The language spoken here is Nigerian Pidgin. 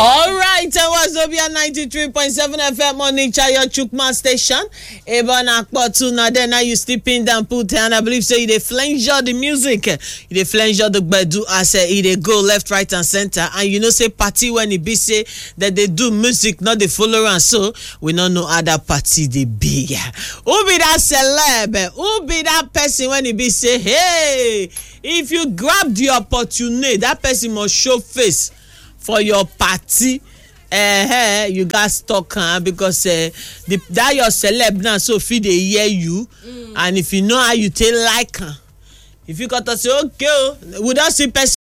All right, it was Obia 93.7 FM on Chayo Chukma station. Even Akpotu, now then now you sleep in down put and I believe so you dey flange the music. You dey flange the gbedu as uh, e dey go left, right and center. And you know say party when e be say that they do music, not the follower and so we don't know how that party they be. Who be that celeb? Who be that person when e be say, hey, if you grab the opportunity, that person must show face. for your party uh, you gats talk am because uh, the, that your celeb now so fit dey hear you mm. and if you know how you take like am if you go talk say okay o we don see person